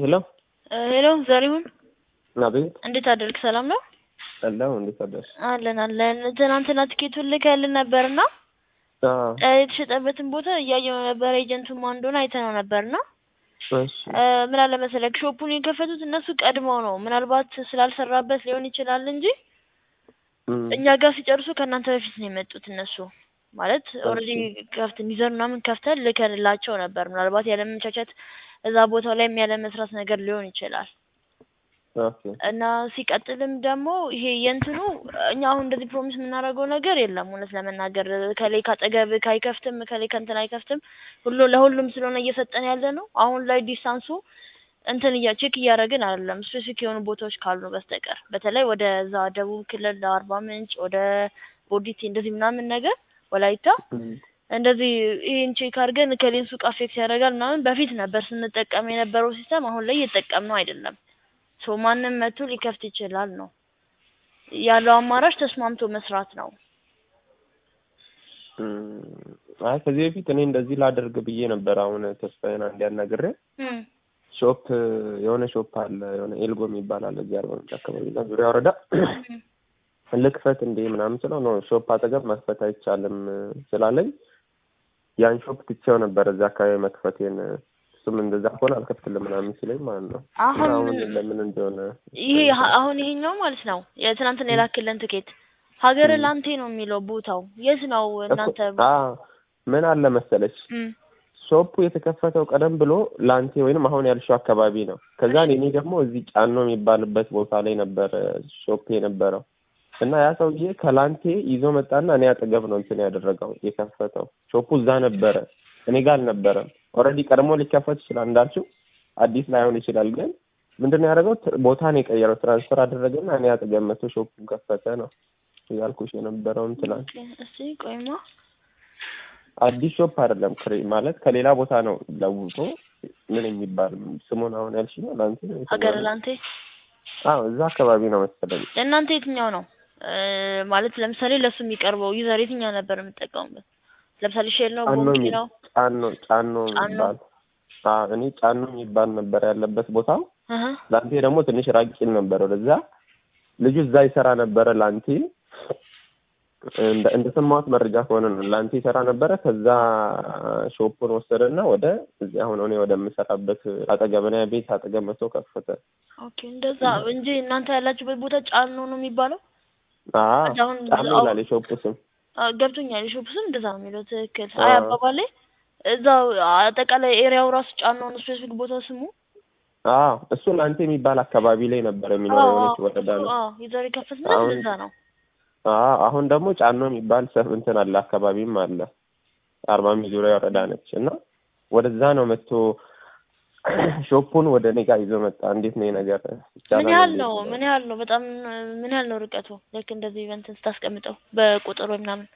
ሄሎ ሄሎ ዘሪሁን አቤት እንዴት አደርክ? ሰላም ነው አለሁ እንዴት አደርሽ? አለን አለን። ትናንትና ትኬቱን ልከህልን ነበርና አዎ የተሸጠበትን ቦታ እያየው ነበር። ኤጀንቱ ማን እንደሆነ አይተነው ነበርና እሺ ምን አለ መሰለክ ሾፑን የከፈቱት እነሱ ቀድመው ነው። ምናልባት ስላልሰራበት ሊሆን ይችላል እንጂ እም፣ እኛ ጋር ሲጨርሱ ከእናንተ በፊት ነው የመጡት እነሱ ማለት ኦልሬዲ ከፍት ሚዘር ምናምን ከፍተን ልከንላቸው ነበር። ምናልባት ያለመመቻቸት እዛ ቦታው ላይ ያለ መስራት ነገር ሊሆን ይችላል ኦኬ እና ሲቀጥልም ደግሞ ይሄ የእንትኑ እኛ አሁን እንደዚህ ፕሮሚስ የምናደርገው ነገር የለም። እውነት ለመናገር ከላይ ካጠገብ አይከፍትም፣ ከላይ ከእንትን አይከፍትም። ሁሉ ለሁሉም ስለሆነ እየሰጠን ያለ ነው። አሁን ላይ ዲስታንሱ እንትን እያ ቼክ እያደረግን አይደለም፣ ስፔሲፊክ የሆኑ ቦታዎች ካሉ በስተቀር በተለይ ወደ እዛ ደቡብ ክልል አርባ ምንጭ ወደ ቦዲቲ እንደዚህ ምናምን ነገር ወላይታ እም፣ እንደዚህ ይህን ቼክ አድርገን ከሌን ሱቅ አፌክት ያደርጋል ምናምን በፊት ነበር ስንጠቀም የነበረው ሲስተም፣ አሁን ላይ እየተጠቀምነው አይደለም። ሶ ማንም መቶ ሊከፍት ይችላል ነው ያለው አማራጭ ተስማምቶ መስራት ነው። እም፣ አይ ከዚህ በፊት እኔ እንደዚህ ላደርግ ብዬ ነበር። አሁን ተስፋዬን አንድ ያናግሬ እም፣ ሾፕ የሆነ ሾፕ አለ የሆነ ኤልጎ የሚባል አለ እዚህ አርባ ምንጭ አካባቢ እና ዙሪያ ወረዳ እም፣ ልክፈት እንዴ ምናምን ስለው ነው ሾፕ አጠገብ መክፈት አይቻልም ስላለኝ ያን ሾፕ ትቼው ነበር እዛ አካባቢ መክፈቴን። እሱም እንደዛ ከሆነ አልከፍትልም ምናምን ሲለኝ ማለት ነው። አሁን አሁን ለምን እንደሆነ ይሄ ሀ- አሁን ይሄኛው ማለት ነው የትናንትና የላክልን ትኬት ሀገር እም። ላንቴ ነው የሚለው ቦታው የት ነው እናንተ? እኮ- አዎ ምን አለ መሰለች እም፣ ሾፑ የተከፈተው ቀደም ብሎ ላንቴ ወይንም አሁን ያልሽው አካባቢ ነው። ከዛ እኔ ደግሞ እዚህ ጫኖ የሚባልበት ቦታ ላይ ነበር ሾፕ የነበረው እና ያ ሰውዬ ከላንቴ ይዞ መጣና እኔ አጠገብ ነው እንትን ያደረገው የከፈተው። ሾፑ እዛ ነበረ፣ እኔ ጋር አልነበረም። ኦልሬዲ ቀድሞ ሊከፈት ይችላል እንዳልችው አዲስ ላይሆን ይችላል። ግን ምንድን ነው ያደረገው? ት- ቦታ ነው የቀየረው፣ ትራንስፈር አደረገና እኔ አጠገብ መቶ ሾፑን ከፈተ ነው ያልኩሽ የነበረውን ትናንት። ኦኬ፣ እስኪ ቆይማ አዲስ ሾፕ አይደለም ክሬ ማለት ከሌላ ቦታ ነው ለውጦ ምን የሚባል ስሙን አሁን ያልሽ ነው ላንቴ ነው ሀገር የተባለው? ላንቴ አዎ እዛ አካባቢ ነው መሰለኝ። ለእናንተ የትኛው ነው እ ማለት ለምሳሌ ለሱ የሚቀርበው ዩዘር የትኛው ነበር የምጠቀሙበት? ለምሳሌ ሼል ነው ጫኖ ቦንኪ የሚ- ነው? ጫኖ ጫኖ ጫኖ? የሚባል አዎ እኔ ጫኖ የሚባል ነበር ያለበት ቦታው። አሀ ላንቴ ደግሞ ትንሽ ራቅ ይል ነበር ወደዛ። ልጁ እዛ ይሰራ ነበረ ላንቴ እንደ እንደሰማሁት መረጃ ከሆነ ነው ላንቴ ይሰራ ነበረ። ከዛ ሾፑን ወሰደና ወደ እዚህ አሁን እኔ ወደምሰራበት አጠገብ እኔ ቤት አጠገብ መጥቶ ከፈተ። ኦኬ እንደዛ እንጂ እናንተ ያላችሁበት ቦታ ጫኖ ነው የሚባለው? አዎ አሁን ጫኖ አዎ። ይላል የሾፑ ስም። አ፣ ገብቶኛል። የሾፕ ስም እንደዛ ነው የሚለው ትክክል። አዎ። አይ አባባሌ እዛው አጠቃላይ ኤሪያው ራሱ ጫኖ ነው ስፔሲፊክ ቦታው ስሙ። አዎ እሱ ላንቴ የሚባል አካባቢ ላይ ነበር የሚኖረው የሆነች ወረዳ ነው። አዎ ዩዘር የከፈትንበት አሁን- እንደዛ ነው። አዎ አሁን ደግሞ ጫኖ የሚባል ሰፍ እንትን አለ አካባቢም አለ። አርባ ምንጭ ዙሪያ ወረዳ ነች እና ወደዛ ነው መጥቶ ሾፑን ወደ እኔ ጋር ይዞ መጣ። እንዴት ነው ይሄ ነገር ይቻላል? ምን ያህል እንዴት ነው? ምን ያህል ነው? በጣም ምን ያህል ነው ርቀቱ? ልክ እንደዚህ በእንትን ስታስቀምጠው በቁጥር ወይ ምናምን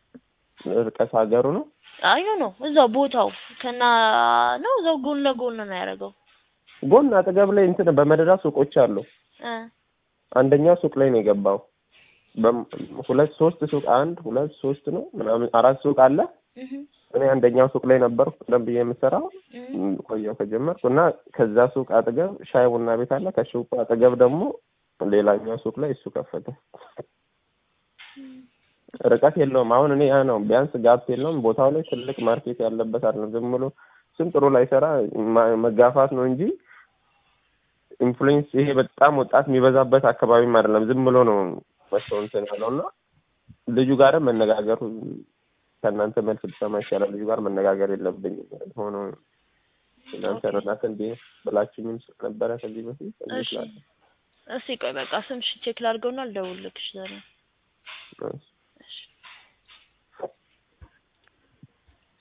ርቀት ሀገሩ ነው? አዩ ነው እዛው ቦታው ከና ነው እዛው ጎን ለጎን ነው ያደረገው። ጎን አጠገብ ላይ እንትን በመደዳ ሱቆች አሉ። እ አንደኛው ሱቅ ላይ ነው የገባው። በም- ሁለት ሶስት ሱቅ አንድ ሁለት ሶስት ነው ምናምን አራት ሱቅ አለ። እህ እኔ አንደኛው ሱቅ ላይ ነበርኩ ቀደም ብዬ የምሰራው እህ ም፣ ቆየሁ ከጀመርኩ እና ከዛ ሱቅ አጠገብ ሻይ ቡና ቤት አለ። ከሱቁ አጠገብ ደግሞ ሌላኛው ሱቅ ላይ እሱ ከፈተ። ርቀት የለውም። አሁን እኔ ያ ነው ቢያንስ ጋፕ የለውም። ቦታው ላይ ትልቅ ማርኬት ያለበት አይደለም። ዝም ብሎ ስም ጥሩ ላይሰራ ማ- መጋፋት ነው እንጂ ኢንፍሉዌንስ ይሄ በጣም ወጣት የሚበዛበት አካባቢም አይደለም። ዝም ብሎ ነው መጥቶ እንትን ያለው እና ልጁ ጋርም መነጋገሩ ከእናንተ መልስ ብሰማ ይሻላል። ልጁ ጋር መነጋገር የለብኝም ሆኖ እናንተ ረዳት እንዴ ብላችሁኝም ነበረ ከዚህ በፊት እንዴት እሺ ላለ እስኪ ቆይ በቃ ስምሽ ቼክ ላድርገውና ልደውልልሽ ዛሬ እሺ